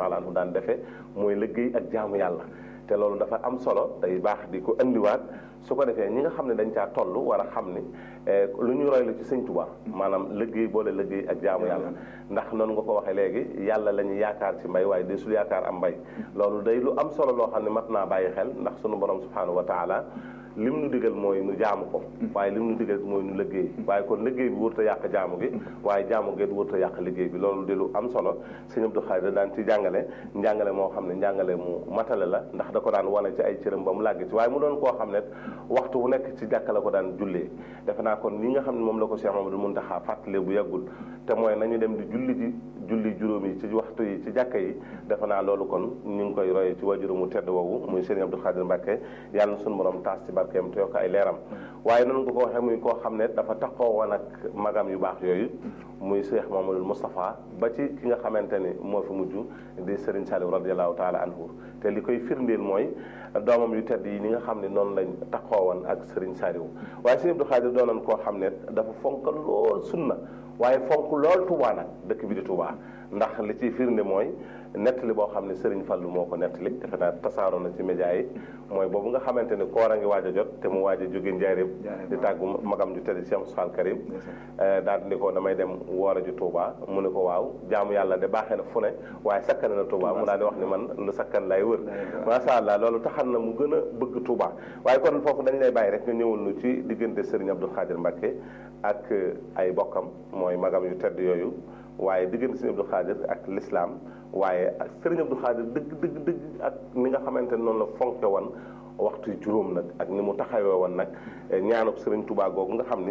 taala anhu daan defee mooy liggéey ak jaamu yàlla te loolu dafa am solo day baax di ko indiwaat su ko defee ñi nga xam ne dañ caa toll war a xam ni lu ñu roy la ci sëñ Tuubaa maanaam liggéey boole liggéey ak jaamu yàlla ndax noonu nga ko waxee léegi yàlla la ñu yaakaar ci mbay waaye desul yaakaar am mbay loolu day lu am solo loo xam ne mat naa bàyyi xel ndax sunu borom subhanahu wa taala lim nu digal mooy nu jaamu ko waaye lim nu digal mooy nu liggéey waaye kon liggéey bi wërta yàq jaamu gi waaye jaamu gi wërta yàq liggéey bi loolu di lu am solo sëñ Abdou Khadre daan ci jàngale njàngale moo xam ne njàngale mu matale la ndax da ko daan wane ci ay cëram ba mu làgg ci waaye mu doon koo xam ne waxtu wu nekk ci jàkka la ko daan jullee defe naa kon li nga xam ne moom la ko Cheikh Mamadou Muntaxa fàttale bu yàggul te mooy nañu dem di julli ji julli juróom yi ci waxtu yi ci jàkka yi defe naa loolu kon ñu ngi koy roye ci wajuru mu tedd woowu muy sëñ Abdou Khadre Mbàkke yàlla na suñu borom taas ci barkeem te yokk ay leeram waaye noonu nga ko waxee muy koo xam ne dafa taxoo woon ak magam yu baax yooyu muy Cheikh Mamadou Moustapha ba ci ki nga xamante ni moo fi mujj di Serigne Saliou radiallahu taala anhu te li koy firndeel mooy doomam yu tedd yi ni nga xam ne noonu lañ taxoo woon ak Serigne Saliou waaye sëñ Abdou Khadre doonoon koo xam ne dafa fonk lool sunna waaye fonk lool Touba nag dëkk bi di Touba ndax li ciy firnde mooy nettali boo xam ne Serigne Fallou moo ko nettali defe naa tasaaroo na ci média yi mooy boobu nga xamante ni koor a ngi waaj a jot te mu waaj a jóge njaareem di tàggu magam ju tedd Cheikh Moussa Karim daal di ko damay dem woor a ji Touba mu ne ko waaw jaamu yàlla de baaxee na fu ne waaye sakkan na Touba mu daal di wax ni man lu sakkan lay wër macha allah loolu taxan na mu gën a bëgg Touba waaye kon foofu dañ lay bàyyi rek nga ñëwal nu ci diggante Serigne Abdou Khadre Mbacke ak ay bokkam mooy magam yu tedd yooyu waaye diggante Serigne Abdou Khadre ak l'islam waaye ak Serigne Abdou Khadre dëgg dëgg dëgg ak ni nga xamante ne noonu la fonke woon waxtu juróom nag ak ni mu taxawee woon nag ñaanuk Serigne Touba googu nga xam ni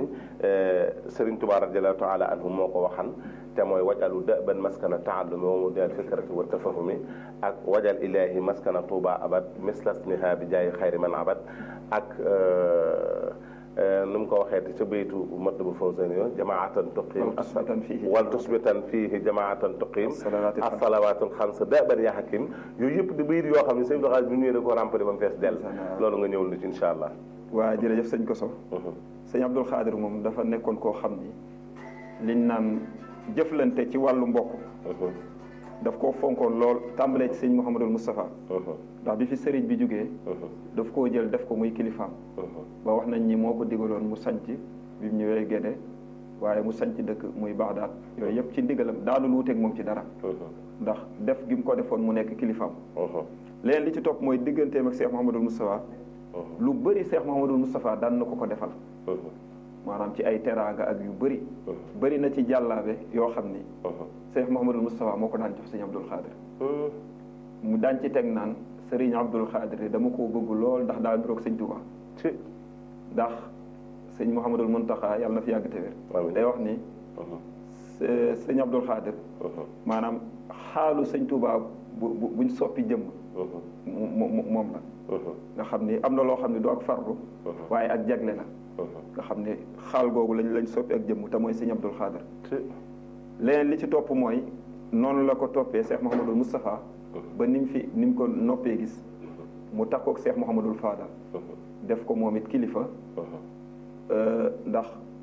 Serigne Touba radiallahu taala anhu moo ko waxan te mooy wajalu dëban maskana taallumi wa mudal fikrati wa tafahumi ak wajal ilahi maskana Touba abad mislasniha bi jaayi xayri man abad ak nu mu ko waxee te ca baytu Matlabu Fawzayni yo jamaatan tuqim wal tusbitan fiihi jamaatan tuqim assalawaatul xams daban ya hakim yooyu yëpp di bayit yoo xam ne sëñ Abdou Khadre bi ñëwee da ko rempli ba mu fees dell loolu nga ñëwul lu ci incha allah waa jërëjëf sëñ Koso sëñ Abdou Khadre moom dafa nekkoon koo xam ni liñ naan jëflante ci wàllu mbokk daf koo fonkoon lool tàmbalee ci sëñ Mouhamadul Moustapha ndax bi fi sëriñ bi jógee daf koo jël def ko muy kilifaam ba wax nañ ni moo ko digaloon mu sanc bi mu ñëwee Gédé waaye mu sanc dëkk muy Baxdaad yooyu yëpp ci ndigalam daanul wuteeg moom ci dara ndax def gi mu ko defoon mu nekk kilifaam leen li ci topp mooy digganteem ak Cheikh Mouhamadul Moustapha lu bëri Cheikh Mouhamadul Moustapha daan na ko ko defal maanaam ci ay teraanga ak yu bëri bëri na ci jàllaabe yoo xam ni Cheikh Mouhamadul Moustapha moo ko daan jox sëñ Abdou Khadre mu daan ci teg naan sëriñ Abdou Khadre dama koo bëgg lool ndax daa niroog sëñ Touba ndax sëñ Mouhamadul Muntaxa yàlla na fi yàgg te wér day wax ni sëñ Abdou Khadre maanaam xaalu sëñ Touba bu buñ soppi jëmm moom la nga xam ni am na loo xam ne du ak farlu waaye ak jagle la nga xam ne xaal googu lañ lañ soppi ak jëmm te mooy sëñ Abdou Khadre leneen li ci topp mooy noonu la ko toppee Cheikh Mouhamadul Moustapha ba ni mu fi ni mu ko noppee gis mu takkook Cheikh Mouhamadul Fadal def ko moom it kilifa ndax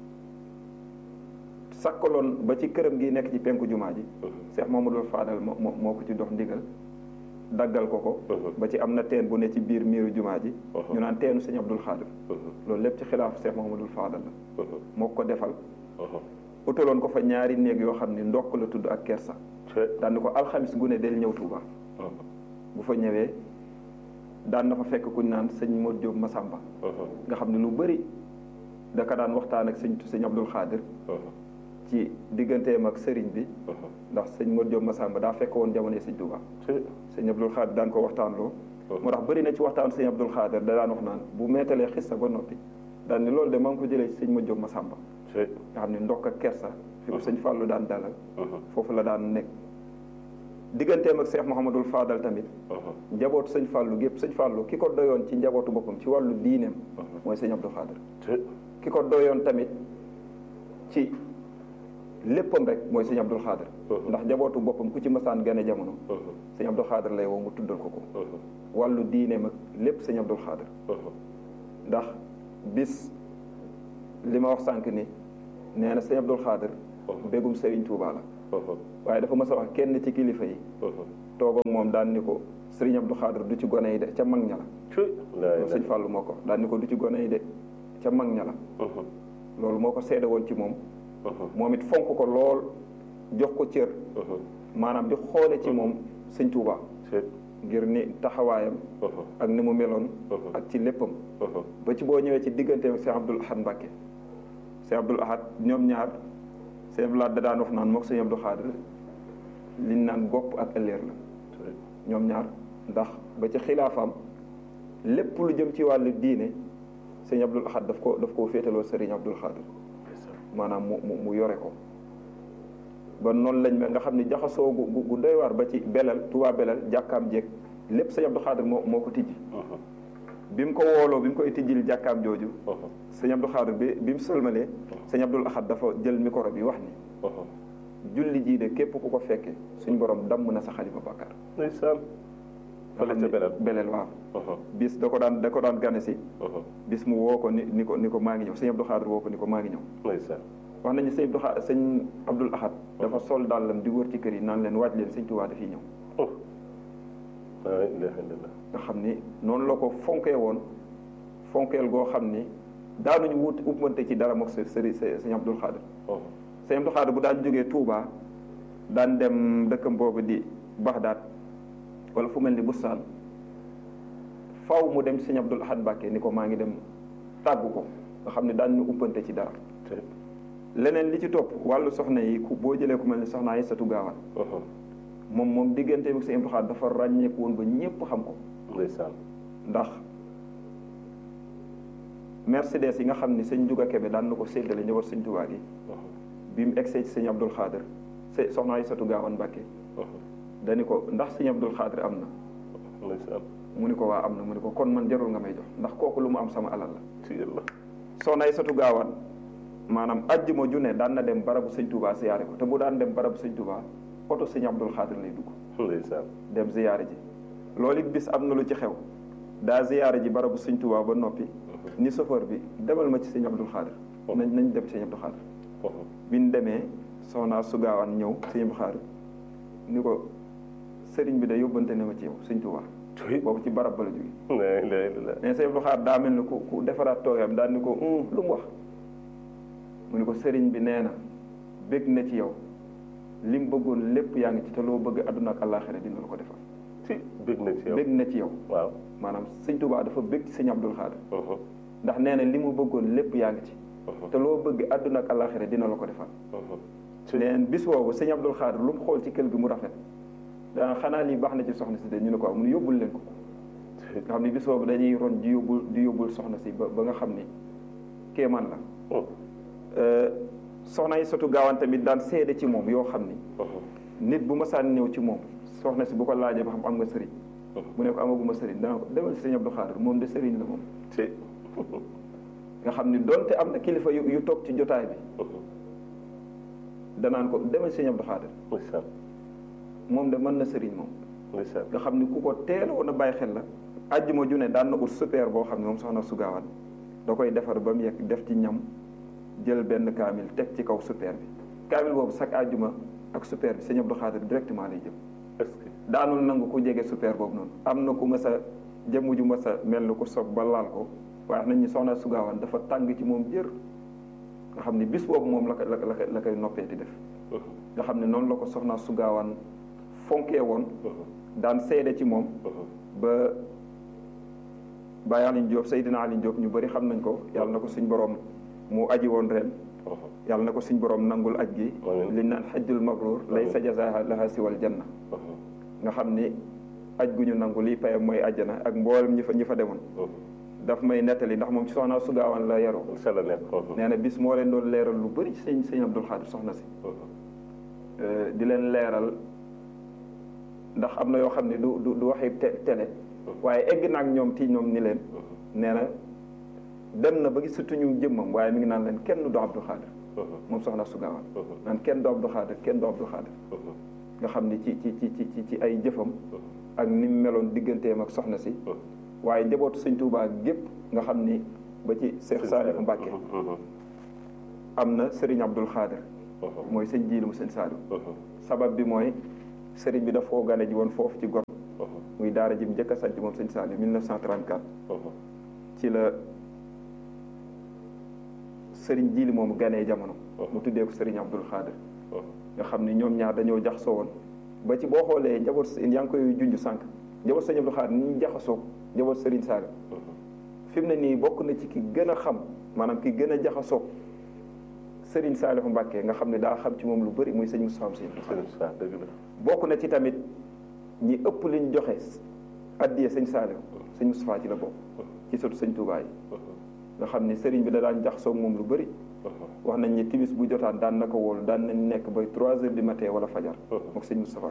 sakkaloon ba ci këram gi nekk ci penku jumaa ji Cheikh Mouhamadul Fadal moo moo ko ci dox ndigal daggal ko ko ba ci am na teen bu ne ci biir miiru jumaa ji ñu naan teenu sëñ Abdou Khadre loolu lépp ci xilaafu Cheikh Mouhamadul Fadal la moo ko defal utaloon ko fa ñaari néeg yoo xam ni ndokk la tudd ak kersa daan ko alxamis gu ne del ñëw Tuuba bu fa ñëwee daan na fa fekk kuñ naan sëñ Modou Diop Massamba nga xam ne lu bëri da ka daan waxtaan ak sëñ sëñ Abdou Khadre ci digganteem ak sëriñ bi ndax sëñ Modou Diop Massamba daa fekk woon jamono sëñ Tuuba sëñ Abdou Khadre daan ko waxtaan loo moo tax bëri na ci waxtaan sëñ Abdou Khadre da daan wax naan bu meetalee xissa ba noppi daan ni loolu de maa ngi ko jëlee ci sëñ Modou Diop Massamba nga xam ne ndokk ak kersa fi ko sëñ Fallou daan dalal foofu la daan nekk digganteem ak Cheikh Mouhamadul Fadal tamit njabootu sëñ Fallou gépp sëñ Fallou ki ko doyoon ci njabootu boppam ci wàllu diineem mooy sëñ Abdou Khadre ki ko doyoon tamit ci léppam rek mooy sëñ Abdou Khadre ndax njabootu boppam ku ci masaan gane jamono sëñ Abdou Khadre lay woo mu tuddal ko ko wàllu diineem ak lépp sëñ Abdou Khadre ndax bis li ma wax sànq ni nee na sëñ Abdou Khadre bégum Serigne Touba la waaye dafa mës a wax kenn ci kilifa yi toog ak moom daan ni ko sëriñ Abdou Khadre du ci gone yi de ca mag ña la loolu sëñ Fàllu moo ko daan ni ko du ci gone yi de ca mag ña la loolu moo ko seede woon ci moom moom it fonk ko lool jox ko cër maanaam di xoole ci moom sëñ Tuubaa ngir ni taxawaayam ak ni mu meloon ak ci léppam ba ci boo ñëwee ci digganteem Cheikh Abdoul Ahad Mbacke Cheikh Abdoul Ahad ñoom ñaar Cheikh Abdoul Ahad da daan wax naan mook sëñ Abdou Khadre liñ naan gopp ak ëlleer la ñoom ñaar ndax ba ci xilaafaam lépp lu jëm ci wàllu diine sëñ Abdoul Ahad daf ko daf koo féetaloo sëriñ Abdoul Khadre maanaam mu mu mu yore ko ba noonu lañ mel nga xam ne jaxasoo gu gu doy waar ba ci belal Touba belal jàkkaam jéeg lépp sëñ Abdou Khadre moo moo ko tijji bi mu ko wooloo bi mu koy tijjil jàkkaam jooju sëñ Abdou Khadre bi bi mu sëlmalee sëñ Abdoul Ahad dafa jël micro bi wax ni julli jii de képp ku ko fekke suñ borom damm na sa xalifa bàkkaar ndeysaan fële ca belal belel waaw bis da ko daan da ko daan gane si bis mu woo ko ni ni ko ni ko maa ngi ñëw sëñ Abdou Khadre woo ko ni ko maa ngi ñëw ndeysaan wax nañu sëñ Abdou Khadre sëñ Abdoul Ahad dafa sol dàllam di wër ci kër yi naan leen waaj leen sëñ Tuubaa dafiy ñëw la ilaha illallah nga xam ni noonu la ko fonkee woon fonkeel goo xam ni daanuñu wut uppante ci dara mook sa sëri sëñ Abdoul Khadre sëñ Abdoul Khadre bu daan jógee Touba daan dem dëkkam boobu di Baxdaad wala fu mel ni Bustaan faw mu dem sëñ Abdoul Ahad Mbàkke ni ko maa ngi dem tàggu ko nga xam ne daan ñu uppante ci dara leneen li ci topp wàllu soxna yi ku boo jëlee ku mel ni soxna Aysatu Gaawaan moom moom diggante bi sëñ Abdoul Khadre dafa ràññeeku woon ba ñépp xam ko ndeysaan ndax Mercedes yi nga xam ni sëñ Juga Kebe daan na ko séddale ñëwat sëñ Tuubaa gi bi mu egsee ci sëñ Abdoul Khadre se soxna Aysatu Gaawaan Mbàkke dani ko ndax sëñ Abdoul Khadre am na ndeysaan mu ni ko waa am na mu ni ko kon man jarul nga may jox ndax kooku lu mu am sama alal la ci yàlla soxna Aysatu Gaawaan maanaam ajjuma ju ne daan na dem barabu sëñ Tuubaa ziyaare ko te bu daan dem barabu sëñ Tuubaa oto sëñ Abdoul Khadre lay dugg ndeysaan dem ziyaare ji loolu it bis am na lu ci xew daa ziyaare ji barabu sëñ Tuubaa ba noppi ni chauffeur bi demal ma ci sëñ Abdoul Khadre nañ nañ dem sëñ Abdoul Khadre bi ñu demee soxna su gaawaan ñëw sëñ Abdoul Khadre ni ko sëriñ bi da yóbbante ne ma ci yow sëñ Tuubaa boobu ci barab ba la jóge la ilaha illallah mais sëñ Abdoul Khadre daa mel ni ku ku defaraat toogeem daal ni ko lu mu wax mu ni ko sëriñ bi nee na bég na ci yow li mu bëggoon lépp yaa ngi ci te loo bëgg àdduna ak àllaaxira dina la ko defal ci bég na ci yow bég na ci yow waaw maanaam sëñ Tuubaa dafa bég ci sëñ Abdoul Khadre ndax nee na li mu bëggoon lépp yaa ngi ci te loo bëgg àdduna ak àllaaxira dina la ko defal neen bis boobu sëñ Abdoul Khadre lu mu xool ci kër gi mu rafet dana xanaa lii baax na ci soxna si de ñu ne ko mu ne yóbbul leen ko nga xam ne bis boobu dañuy ron di yóbbul di yóbbul soxna si ba ba nga xam ni kéemaan la soxna yi sotu gaawaan tamit daan seede ci moom yoo xam ni nit bu ma saan ñëw ci moom soxna si bu ko laajee ba xam am nga sëriñ mu ne ko amaguma sëriñ dana ko demal si sëñ Abdou Khadre moom de sëriñ la moom nga xam ni donte am na kilifa yu yu toog ci jotaay bi danaan ko demal si sëñ Abdou Khadre moom de mën na sëriñ moom nga xam ni ku ko teeloon a bàyyi xel la àjjuma ju ne daan na ut super boo xam ne moom soxna su gaawaan da koy defar ba mu yegg def ci ñam jël benn kaamil teg ci kaw super bi kaamil boobu chaque àjjuma ak super bi sëñ Abdou Khadre directement lay jëm daanul nangu ku jege super boobu noonu am na ku mas a jëmm ju mas a mel ni ku sob ba laal ko waaye nañ ñu soxna su gaawaan dafa tàng ci moom jër nga xam ne bis boobu moom la ko la ko la koy noppee di def nga xam ne noonu la ko soxna su gaawaan fonkee woon daan seede ci moom ba Baye Alioune Diop Seydina Alioune Diop ñu bëri xam nañ ko yàlla na ko suñ borom mu aji woon ren yàlla na ko suñ borom nangul aj gi liñ naan xajjul mabrur lay sa jazaha laha siwal janna nga xam ni aj gu ñu nangu lii payam mooy àjjana ak mboolem ñi fa ñi fa demoon daf may nettali ndax moom ci soxna su gaawaan la yaroo nee na bis moo leen doon leeral lu bëri sëñ sëñ Abdoul Khadre soxna si di leen leeral ndax am na yoo xam ne du du du waxi télé waaye egg na ak ñoom ti ñoom ni leen nee na dem na ba gis surtout ñu jëmmam waaye mi ngi naan leen kenn du Abdou Khadre moom soxna su gaawaan naan kenn du Abdou Khadre kenn du Abdou Khadre nga xam ni ci ci ci ci ci ay jëfam ak ni mu meloon digganteem ak soxna si waaye njabootu sëñ Tuubaa gépp nga xam ni ba ci Cheikh Saliou Mbacke am na Serigne Abdoul Khadre mooy sëñ jiilu mu sëñ Saliou sabab bi mooy sëriñ bi daf koo gane ji woon foofu ci gor muy daara ji mu njëkk a sanc moom sëñ Saliou 1934 ci la sëriñ jiili moomu ganee jamono mu tuddee ko sëriñ Abdul Xaadir nga xam ni ñoom ñaar dañoo jaxasoo woon ba ci boo xoolee njaboot yaa ngi koy junj sànq njaboot sëriñ Abdul Xaadir ni ñu jaxasoo njaboot sëriñ Saliou fi mu ne nii bokk na ci ki gën a xam maanaam ki gën a jaxasoo sëriñ Saliou Mbacke nga xam ne daa xam ci moom lu bëri muy sëñ Moustapha Sy bokk na ci tamit ñi ëpp liñ joxe addiye sëñ Saliou sëñ Moustapha ci la bokk ci sotu sëñ Touba yi nga xam ni sëriñ bi da daan jaxasoo moom lu bëri wax nañ ni timis bu jotaan daan na ko wóolu daan nañ nekk ba trois heures du matin wala fajar mook sëñ Moustapha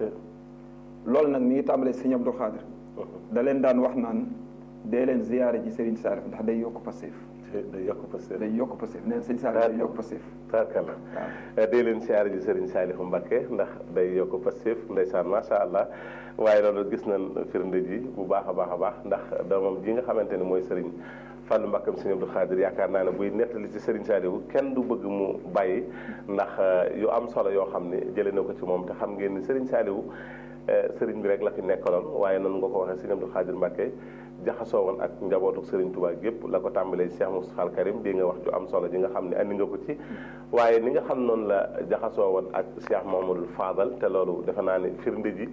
loolu nag mi ngi tàmbalee sëñ Abdou Khadir da leen daan wax naan dee leen ziyaare ji sëriñ Saliou ndax day yokk passif day yokk passif day yokk passif neen sëñ Saliou day yokk passif tarkala day leen siyaare ji sëriñ Saliou Mbacké ndax day yokk passif ndeysaan macha allah waaye loolu gis nañ firnde ji bu baax a baax a baax ndax doomam ji nga xamante ni mooy sëriñ Fallou Mbacké sëriñ Abdou Khadir yaakaar naa ne buy nettali ci sëriñ Saliou kenn du bëgg mu bàyyi ndax yu am solo yoo xam ne jëlee na ko ci moom te xam ngeen ni sëriñ Saliou sëriñ bi rek la fi nekkaloon waaye noonu nga ko waxee sëriñ Abdou Khadir Mbacké jaxasoo woon ak njabootu Serigne Touba gépp la ko tàmbalee Cheikh Moustapha Al Karim di nga wax ju am solo ji nga xam ne andi nga ko ci waaye ni nga xam noonu la jaxasoo woon ak Cheikh Mamadou Fadal te loolu defe naa ne firnde ji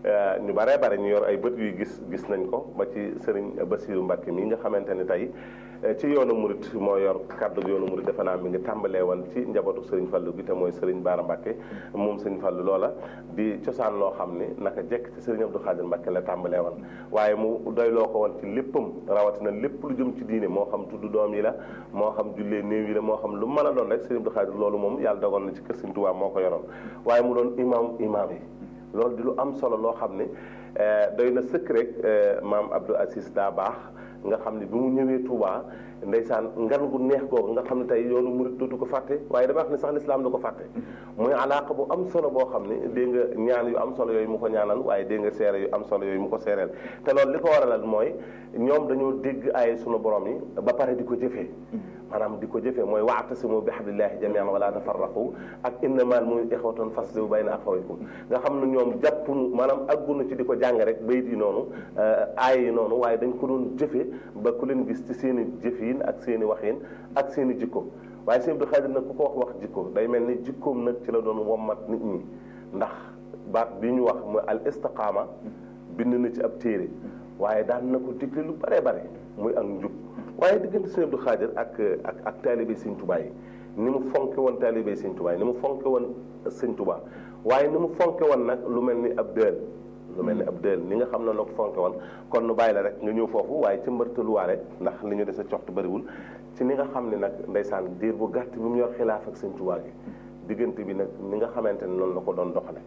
ñu baree bare ñu yor ay bët yuy gis gis nañ ko ba ci Serigne Bassirou Mbacké mi nga xamante ni tey ci yoonu murit moo yor kaddu yoonu murit defe naa mi ngi tàmbalee woon ci njabootu Serigne Fallou gi te mooy Serigne Bara Mbacké moom Serigne Fallou loola di cosaan loo xam ni naka jekk ci Serigne Abdou Khadir Mbacké la tàmbalee woon waaye mu doyloo ko woon ci léppam rawatina lépp lu jëm ci diine moo xam tudd doom yi la moo xam jullee néew yi la moo xam lu mën a doon rek Serigne Abdou Khadir loolu moom yàlla dogal na ci kër Serigne Touba moo ko yoroon waaye mu doon imam imam yi loolu di lu am solo loo xam ne doy na sëkk rek maam Abdou Aziz daa baax nga xam ne bi mu ñëwee Touba ndeysaan ngan gu neex googu nga xam ne tey yoonu murit dootu ko fàtte waaye dama wax ne sax lislaam du ko fàtte muy alaaka bu am solo boo xam ne dégg nga ñaan yu am solo yooyu mu ko ñaanal waaye dégg nga seere yu am solo yooyu mu ko seereel te loolu li ko waralal mooy ñoom dañoo dégg ay sunu borom yi ba pare di ko jëfee maanaam di ko jëfee mooy wa'tasimu bi hablillahi jami'an wala tafarraqu ak innamal mu'minuna ikhwatun faslihu bayna akhawaykum nga xam ne ñoom jàppunu maanaam aggunu ci di ko jàng rek bayit yi noonu aay yi noonu waaye dañ ko doon jëfee ba ku leen gis ci seen i jëf yi ak seen i waxin ak seen i jikko waaye sëñ Abdou Khadir nag ku ko wax wax jikko day mel ni jikkoom nag ci la doon wommat nit ñi ndax baat bi ñu wax mooy al istiqaama bind na ci ab téere waaye daan na ko digle lu bare bare muy ak njub waaye diggante sëñ Abdou Khadir ak ak ak taalibe sëñ Tuubaa yi ni mu fonke woon taalibe sëñ Tuubaa yi ni mu fonke woon sëñ Tuubaa waaye ni mu fonke woon nag lu mel ni ab dël lu mel ni ab dël ni nga xam ne la ko fonke woon kon nu bàyyi la rek nga ñëw foofu waaye ci mbërtaluwaale ndax li ñu dese coxtu bëriwul ci ni nga xam ne nag ndeysaan diir bu gàtt bi mu yor xilaaf ak sëñ Tuubaa gi diggante bi nag ni nga xamante ne noonu la ko doon doxale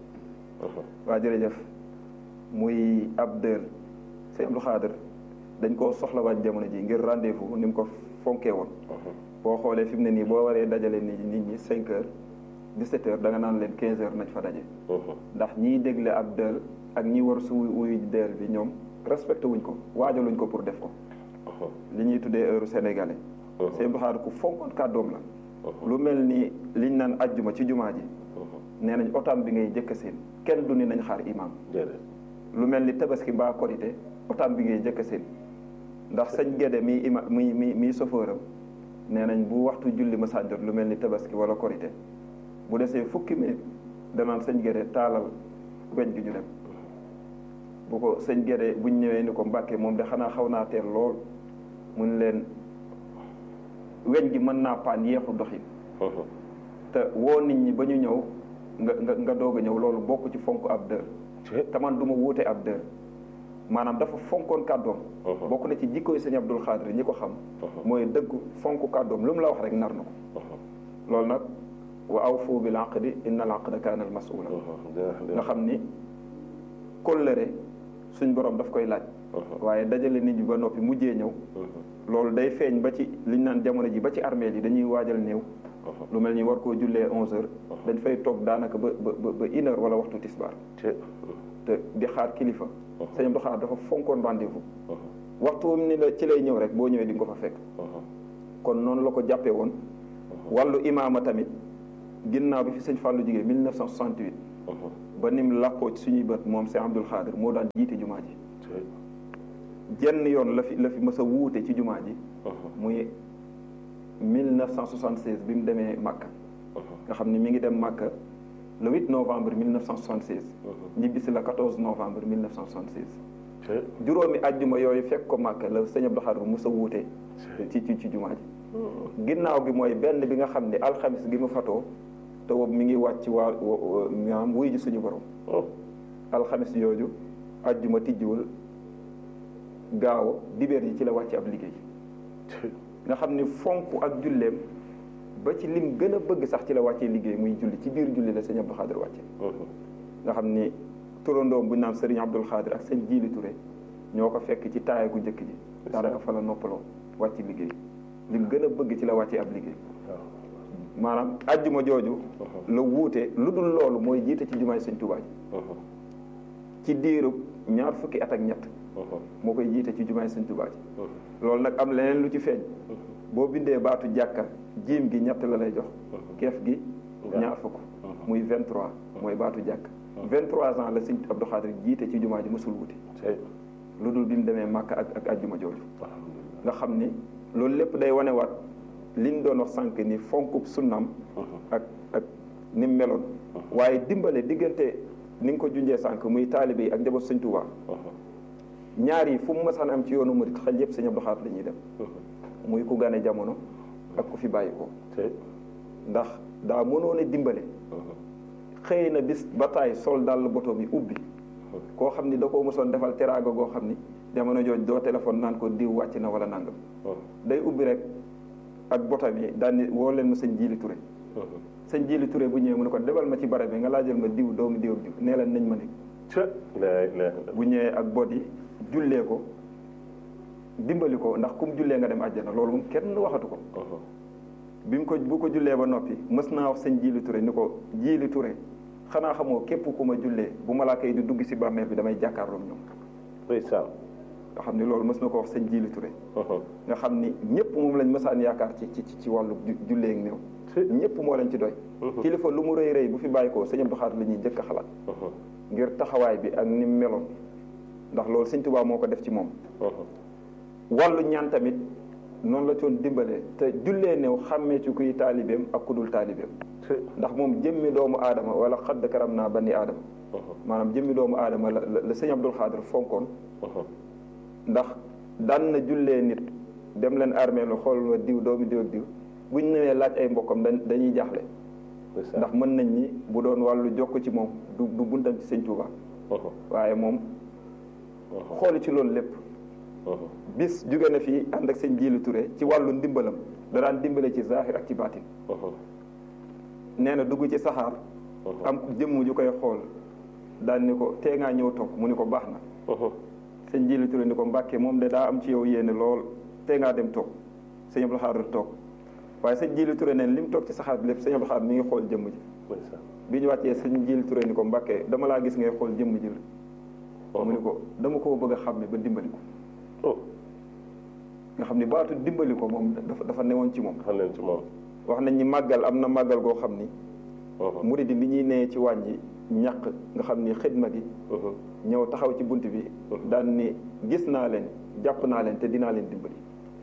waa jërëjëf muy ab dël sëñ Abdou Khadir dañ koo soxlawaat jamono ji ngir rendez-vous ni mu ko fonkee woon boo xoolee fi mu ne nii boo waree dajale nit ñi nit ñi cinq heures dix-sept heures da nga naan leen quinze heures nañ fa daje ndax ñiy dégle ab dël ak ñi war su wuyu dël bi ñoom respecté wuñ ko waajaluñ ko pour def ko li ñuy tuddee heure sénégalais sëñ Abdou Khadir ku fonkoon kàddoom la lu mel ni liñ naan ajjuma ci jumaa ji nee nañ otam bi ngay jëkk seen kenn du ni nañ xaar imam lu mel ni tabaski mbaa korité otam bi ngay jëkk seen ndax sëñ Gédé mi ima mi mi mi sofëram nee nañ bu waxtu julli ma sànjot lu mel ni tabaski wala korité bu desee fukki minute danaan sëñ Gédé taalal weñ gi ñu dem bu ko sëñ Gédé buñ ñëwee ni ko Mbàkke moom de xanaa xaw naa teel lool mun leen weñ gi mën naa paan yeexu doxin te woo nit ñi ba ñu ñëw nga nga nga doog a ñëw loolu bokk ci fonk ab dër te man du ma wuute ab dër maanaam dafa fonkoon kàddoom bokk na ci jikkoy sëñ Abdou Khadir ñi ko xam mooy dëggu fonk kàddoom lu mu la wax rek nar na ko loolu nag wa awfu bil aqdi inna al aqda kaana al mas'ula nga xam ni kóllëre suñ borom daf koy laaj waaye dajale nit ñi ba noppi mujjee ñëw loolu day feeñ ba ci liñ naan jamono ji ba ci armeel yi dañuy waajal néew lu mel ni war koo jullee onze heures dañ fay toog daanaka ba ba ba une heure wala waxtu tisbaar te di xaar kilifa sëñ Abdou Khadir dafa fonkoon rendez-vous waxtu wam ni la ci lay ñëw rek boo ñëwee di nga ko fa fekk kon noonu la ko jàppee woon wàllu imaama tamit ginnaaw bi fi sëñ Fallou jigéen 1968 ba nim làqoo ci suñuy bët moom Cheikh Abdoul Khadir moo daan jiite jumaa ji jenn yoon la fi la fi mës a wuute ci jumaa ji muy 1976 bi mu demee Makka nga xam ne mi ngi dem Makka le 8 novembre 1976 ñibbisi la 14 novembre 1976 juróomi àjjuma yooyu fekk ko Makka la sëñ Abdou Khadir mës a wuute ci ci ci jumaa ji ginnaaw bi mooy benn bi nga xam ne alxamis gi mu fatoo te boobu mi ngi wàcc waa maanaam wuy ji suñu borom alxamis yooju àjjuma tijjiwul gaaw dibeer yi ci la wàcc ab liggéey nga xam ni fonk ak julleem ba ci lim gën a bëgg sax ci la wàccee liggéey muy julli ci biir julli la sëñ Abdou Khadir wàcce nga xam ni turandoom bu naan sëriñ Abdou Khadir ak sëñ Jiili Touré ñoo ko fekk ci taaya gu njëkk ji daanaka fa la noppaloo wàcc liggéey lim gën a bëgg ci la wàccee ab liggéey maanaam ajjuma jooju la wuute lu dul loolu mooy jiite ci jumaay sëñ Tuubaa ji ci diirub ñaar fukki at ak ñett moo koy jiite ci jumaay sëñ Tuubaa ji loolu nag am leneen lu ci feeñ boo bindee baatu jàkka jiim gi ñett la lay jox keef gi ñaar fukk muy 23 mooy baatu jàkk 23 ans la sëñ Abdou Khadir jiite ci jumaa ji mësul wuti lu dul bi mu demee Màkka ak ak ajjuma jooju nga xam ni loolu lépp day wanewaat liñ doon wax sànq ni fonkub sunnam ak ak ni mu meloon waaye dimbale diggante ni nga ko junjee sànq muy taalibe yi ak njaboot sëñ Tuubaa ñaar yi fu mu mësaan am ci yoonu murit xel yëpp sëñ Abdou Khadir la ñuy dem muy ku gane jamono ak ku fi bàyyi ko ndax daa mënoon a dimbale xëy na bis ba taay sol dàll boto bi ubbi koo xam ni da koo mosoon defal teraanga goo xam ni jamono jooj doo téléphone naan ko diw wàcc na wala nangam day ubbi rek ak bota bi daal ni woo leen ma sëñ Jiili Touré sëñ Jiili Touré bu ñëwee mu ne ko demal ma ci barab bi nga laajal ma diw doomu diw diw nee leen nañ ma nekk bu ñëwee ak bot yi jullee ko dimbali ko ndax kum jullee nga dem àjjana loolu moom kenn waxatu ko bi mu ko bu ko jullee ba noppi mës naa wax sëñ Jiili Touré ni ko Jiili Touré xanaa xamoo képp ku ma jullee bu malaaka yi di dugg si bàmmeel bi damay jàkkaarloog ñoom ndeysaan nga xam ni loolu mës na ko wax sëñ Jiili Touré nga xam ni ñëpp moom lañ mësaan yaakaar ci ci ci wàllu jullee ak néew ñëpp moo leen ci doy kilifa lu mu rëy rëy bu fi bàyyi ko sëñ Abdou Khadir la ñuy jëkk a xalaat ngir taxawaay bi ak ni mu meloon ndax loolu sëñ Tuubaa moo ko def ci moom wàllu ñaan tamit noonu la coon dimbalee te jullee néew xàmmee ci kuy taalibeem ak ku dul taalibeem ndax moom jëmmi doomu aadama wala xadd karam naa bani aadama maanaam jëmmi doomu aadama la la sëñ Abdou Khadir fonkoon ndax daan na jullee nit dem leen armée lu xool wa diw doomu diw ak diw buñ ñëwee laaj ay mbokkam dañuy jaaxle ndax mën nañ ni bu doon wàllu jokk ci moom du du buntam ci sëñ Touba waaye moom xooli ci loolu lépp bis jóge na fii ànd ak sëñ Jiili Touré ci wàllu ndimbalam da daan dimbale ci zahir ak ci baatin nee na dugg ci saxaar am jëmm ju koy xool daan ni ko tee ngaa ñëw toog mu ni ko baax na sëñ Jiili Touré ni ko Mbàkke moom de daa am ci yow yéene lool tee ngaa dem toog sëñ Abdou Khadir toog waaye sëñ Jiili Touré neen li mu toog ci saxaar bi lépp sëñ Abdou Khadir mi ngi xool jëmm ji bi ñu wàccee sëñ Jiili Touré ni ko Mbàkke dama laa gis ngay xool jëmm ji la mu ni ko dama koo bëgg a xàmme ba dimbali ko nga xam ni baatu dimbali ko moom dafa dafa newoon ci moom dafa newoon ci moom wax nañ ni màggal am na màggal goo xam ni murid yi li ñuy nee ci wàññi ñàq nga xam ni xidma gi ñëw taxaw ci bunt bi daan ni gis naa leen jàpp naa leen te dinaa leen dimbali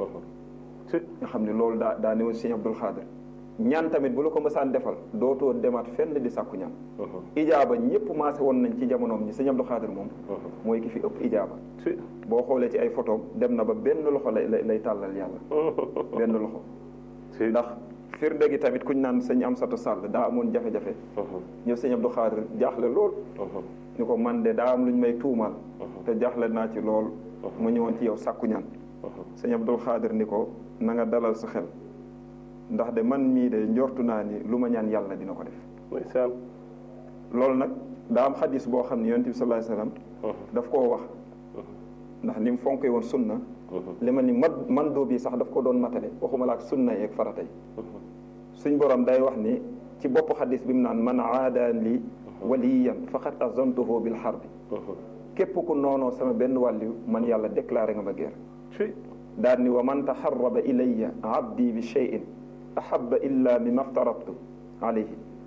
nga xam ni loolu daa daa newoon Sëñ Abdou Khadir ñaan tamit bu la ko mësaan defal dootoo demaat fenn di sàkku ñaan ijaaba ñëpp maase woon nañ ci jamonoom ñi Sëñ Abdou Khadir moom mooy ki fi ëpp ijaaba boo xoolee ci ay photo dem na ba benn loxo lay lay tàllal yàlla benn loxo ndax firnde gi tamit kuñ naan sëñ Amsatu Sall daa amoon jafe-jafe ñëw Sëñ Abdou Khadir jaaxle lool ni ko man de daa am lu ñu may tuumaal te jaaxle naa ci lool mu ñëwoon ci yow sàkku ñaan Sëñ Abdou Khadir ni ko na nga dalal sa xel ndax de man mii de njortu naa ni lu ma ñaan yàlla dina ko def loolu nag daa am xadis boo xam ne yonent bi sallallahu alayhi wasallam daf koo wax ndax ni mu fonkee woon sunna li ma ni man man doo bi sax daf ko doon matale waxuma la ak sunna yeeg farata yi suñ borom day wax ni ci bopp xadis bi mu naan man aadaan li waliyan faqad azantuhu bil harbi képp ku noonoo sama benn wàlliw man yàlla déclaré nga ma guerre daal ni wa man taxarraba ilayya abdi bi cheyin ahaba illa mimma aftaradtu alayhi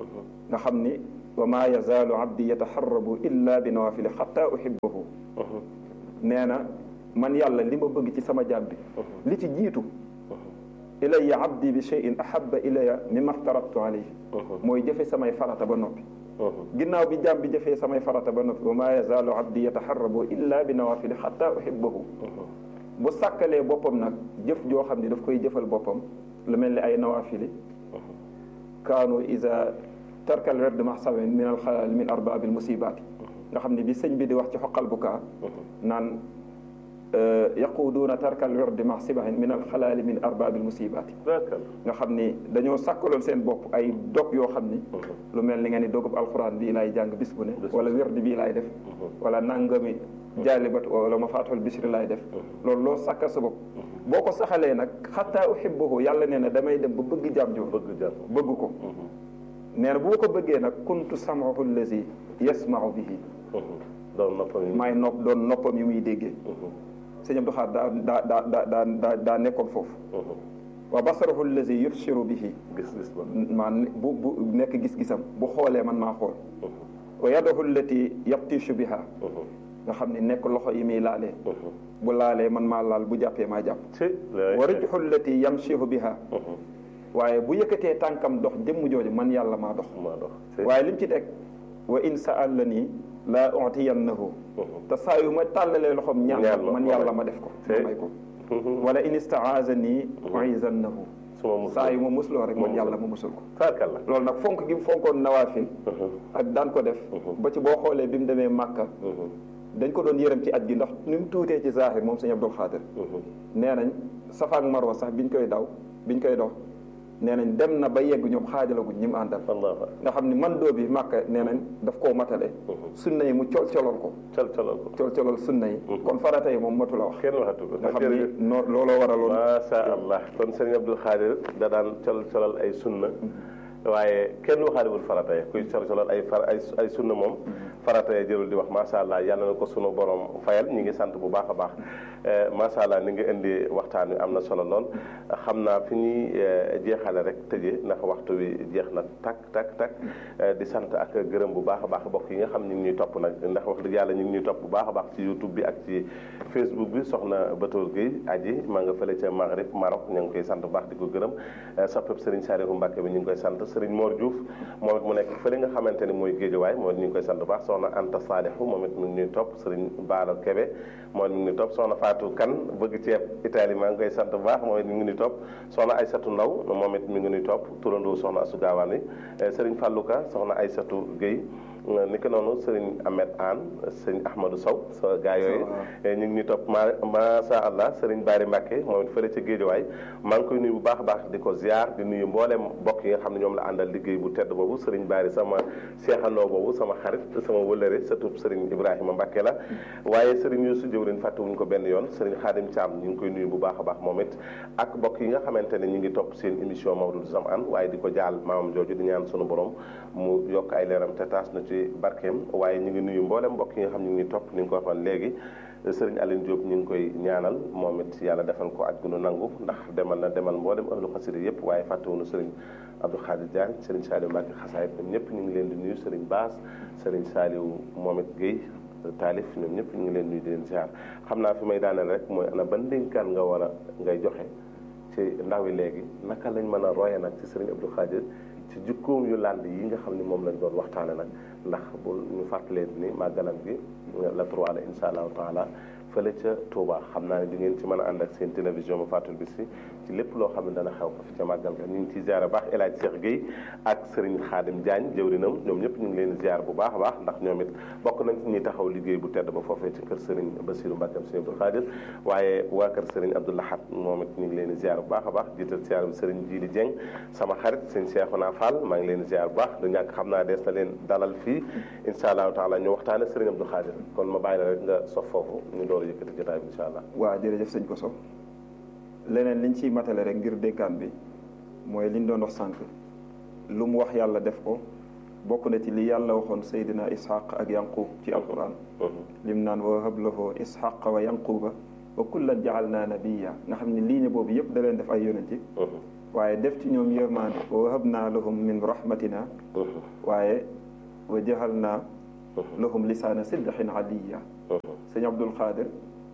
nga xam ni wa maa yazaalu abdi yataxarrabu illa bi nawafili xatta uhibbahu nee na man yàlla li ma bëgg ci sama jaam bi li ci jiitu ilayya abdi bi cheyin ahaba ilayya mimma aftaratu alayhi mooy jëfe samay farata ba noppi ginnaaw bi jaam bi jëfee samay farata ba noppi wa maa yazaalu abdi yataxarrabu illa bi nawafili xatta uhibbahu bu sàkkalee boppam nag jëf joo xam ne daf koy jëfal boppam lu mel ni ay nawafili kaanu isa tarkal werd ma sawen min al xalaal min arbaabil musibaati nga xam ne bi sëñ bi di wax ci xoqal bu kaa naan yaquuduuna tarkal werd ma sibahin min al xalaali min arbaabil musibaati nga xam ni dañoo sàkkaloon seen bopp ay dog yoo xam ni lu mel ni nga ni dogub alquran bii laay jàng bis bu ne wala werd bii laay def wala nangami jaalibat wala ma faatul bisri laay def loolu loo sàkkal sa bopp boo ko saxalee nag xataa uhibbuhu yàlla nee na damay dem ba bëgg jàmm jo bëgg ko nee na bu ma ko bëggee nag kuntu samahu allazi yasmau bihi doon noppam yi maay nopp doon noppam yi muy déggee sëñ Abdou Khadre daa daa daa daa daa daa nekkoon foofu wa basarahu allazi yubsiru bihi gis-gis ba maa bu bu nekk gis-gisam bu xoolee man maa xool wa yadahu allati yabtishu biha nga xam ne nekk loxo yi muy laalee bu laalee man maa laal bu jàppee maa jàpp wa rijhu allati yamshihu biha waaye bu yëkkatee tànkam dox jëmm jooju man yàlla maa dox waaye lim ci teg wa in sa'alani la utiyannahu te saa yu ma tàllalee loxoom ñaan man yàlla ma def ko ma may ko wala in istaazani uizannahu saa yu ma musloo rek man yàlla ma musul ko loolu nag fonk gi mu fonkoon nawaafil ak daan ko def ba ci boo xoolee bi mu demee Màkka dañ ko doon yërëm ci aj gi ndax ni mu tuutee ci zahir moom sëñ Abdul Xaadir nee nañ Safa ak Marwa sax biñ koy daw biñ koy dox nee nañ dem na ba yegg ñoom xaajalaguñ ñi mu àndal nga xam ni man doo bi màkka nee nañ daf koo matale sunna yi mu col colol ko col colol ko col colol sunna yi kon farata yi moom matu la wax kenn waxatu ko nga xam ni noo looloo waraloon macha allah kon sëñ Abdul Xaadir da daan col colol ay sunna waaye kenn waxaalewul farata yi kuy col colol ay far ay ay sunna moom farata yi jërul di wax macha allah yàlla na ko sunu borom fayal ñi ngi sant bu baax a baax macha allah ni nga indi waxtaan wi am na solo lool xam naa fi ñuy jeexale rek tëjee ndax waxtu wi jeex na tak tak tak di sant ak gërëm bu baax a baax bokk yi nga xam ñu ngi ñuy topp nag ndax wax dëgg yàlla ñu ngi ñuy topp bu baax a baax ci youtube bi ak ci facebook bi soxna Batoor Gueye aji maa nga fële ca Maghrib Maroc ñu ngi koy sant bu baax di ko gërëm soppeb Serigne Saliou Mbacke bi ñu ngi koy sant Serigne Mor Diouf moom it mu nekk fële nga xamante ni mooy Géejawaay moom it ñu ngi koy sant bu baax soxna Anta Salihu moom it mu ngi ñuy topp Serigne Baalo Kebe moom it mu ngi ñuy topp soxna Fatou Kan bëgg ceeb Italie maa ngi koy sant bu baax moom it mi ngi ñuy topp soxna Aysatu Ndaw moom it mi ngi ñuy topp turandoo soxna Asu Gaawaan yi Serigne Fallou Ka soxna Aysatu Gueye ni ko noonu sëriñ Ahmed Anne sëriñ Ahmadou Sow sa gaa yooyu ñu ngi ñuy topp ma masha allah sëriñ Bari Mbacke moom it fële ca Géejawaay maa ngi koy nuyu bu baax a baax di ko ziar di nuyu mbooleem mbokk yi nga xam ne ñoom la àndal liggéey bu tedd boobu sëriñ Bari sama seexandoo boobu sama xarit sama wëllëre surtout sëriñ Ibrahima Mbacke la waaye sëriñ Youssou jëwrin fàttewuñu ko benn yoon sëriñ Khadim Thiam ñu ngi koy nuyu bu baax a baax moom it ak mbokk yi nga xamante ne ñu ngi topp seen émission Mawlud Zamane waaye di ko jaal maamam jooju di ñaan sunu borom mu yokk ay leeram te taas na ci barkeem waaye ñu ngi nuyu mboolem mbokk yi nga xam ñu ngi topp ni nga ko waxoon léegi sëriñ Aline Diop ñu ngi koy ñaanal moom it yàlla defal ko aj gu nu nangu ndax demal na demal mboolem ahlu xasida yëpp waaye fàttewuñu sëriñ Abdou Khadir Diagne sëriñ Saliou Mbacke xasaayit ñoom ñëpp ñu ngi leen di nuyu sëriñ Baas sëriñ Saliou moom it Guèye taalif ñoom ñëpp ñu ngi leen nuyu di leen ziar xam naa fi may daaneel rek mooy ana ban dénkaan nga war a ngay joxe ci ndaw yi léegi naka lañ mën a roye nag ci sëriñ Abdou Khadir ci jukkoom yu lànd yi nga xam ne moom lañ doon waxtaane nag ndax bu ñu fàttalee ni màggalam gi la trois la insha allahu taala fële ca Touba xam naa ne di ngeen ci mën a ànd ak seen télévision ba fàttul bi si ci lépp loo xam ne dana xew ko fi ca màggal ga ñu ngi ciy ziar baax El Hadj Cheikh Guèye ak Serigne Khadim Diagne jëwrinam ñoom ñëpp ñu ngi leen ziar bu baax a baax ndax ñoom it bokk nañ ci ñuy taxaw liggéey bu tedd ba foofee ci kër Serigne Bassirou Mbacke Serigne Abdou Khadir waaye waa kër Serigne Abdou Lahad moom it ñu ngi leen ziar bu baax a baax jiital ziar bi Serigne Djili Dieng sama xarit Serigne Cheikhouna Fall maa ngi leen ziar bu baax du ñàkk xam naa dees na leen dalal fii insha allahu taala ñu waxtaane Serigne Abdou Khadir kon ma bàyyi la rek nga sof foofu ñu door a yëkkati jotaay bi incha allah waaw jërëjëf sëñ ko so leneen liñ ciy matale rek ngir dénkaan bi mooy liñ doon wax sànq lu mu wax yàlla def ko bokk na ci li yàlla waxoon Seydina Ishaq ak Yanqub ci alquran lim naan wa hab lahu Ishaq wa Yanquba wa kullan jaalna nabiya nga xam ne ligne boobu yëpp da leen def ay yonent waaye def ci ñoom yërmande wa wahabna lahum min rahmatina waaye wa jahalna lahum lisaana sidqin aliya sëñ Abdul Xaadir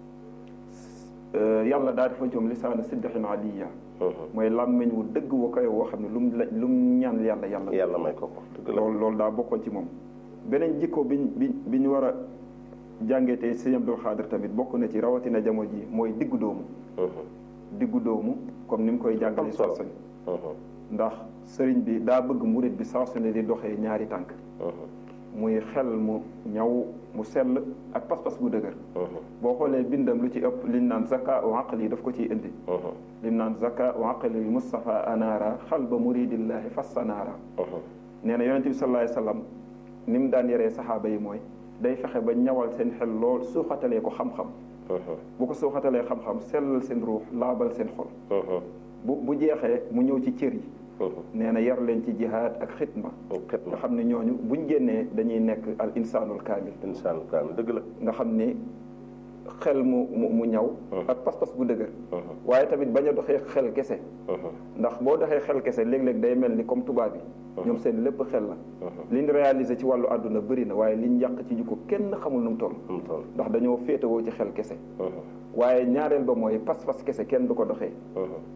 yàlla daa defa ñoom lisaana sidqin aliya mooy làmmiñ wu dëgg wa koy woo xam ne lu mu la lu mu ñaan yàlla yàlla yàlla may ko ko dëgg la loolu loolu daa bokkoon ci moom beneen jikko biñ bi bi ñu war a jàngee tey sëñ Abdul Xaadir tamit bokk na ci rawatina jamono ji mooy diggu doomu diggu doomu comme ni mu koy jàngale saa su ne ndax sëriñ bi daa bëgg murit bi saa su ne di doxee ñaari tànk muy xel mu ñaw mu sell ak pas-pas bu dëgër boo xoolee bindam lu ci ëpp liñ naan zaka u aqli daf ko ciy indi liñ naan zaka u aqli Mustafa anaara xalba muridillahi fassanaara nee na yonente bi sallallahu alayhi wasallam ni mu daan yaree saxaaba yi mooy day fexe ba ñawal seen xel lool suuxatalee ko xam-xam bu ko suuxatalee xam-xam sellal seen ruux laabal seen xol bu bu jeexee mu ñëw ci cër yi nee na yar leen ci jihaad ak xitma nga xam ne ñooñu buñ génnee dañuy nekk al insaanul kaamil insaanul kaamil dëgg la nga xam ni xel mu mu mu ñaw ak pas-pas bu dëgër waaye tamit bañ a doxee xel kese ndax boo doxee xel kese léeg-léeg day mel ni comme tubaab yi ñoom seen lépp xel la liñ réalisé ci wàllu àdduna bëri na waaye liñ yàq ci jikko kenn xamul nu mu toll ndax dañoo féetewoo ci xel kese waaye ñaareel ba mooy pas-pas kese kenn du ko doxee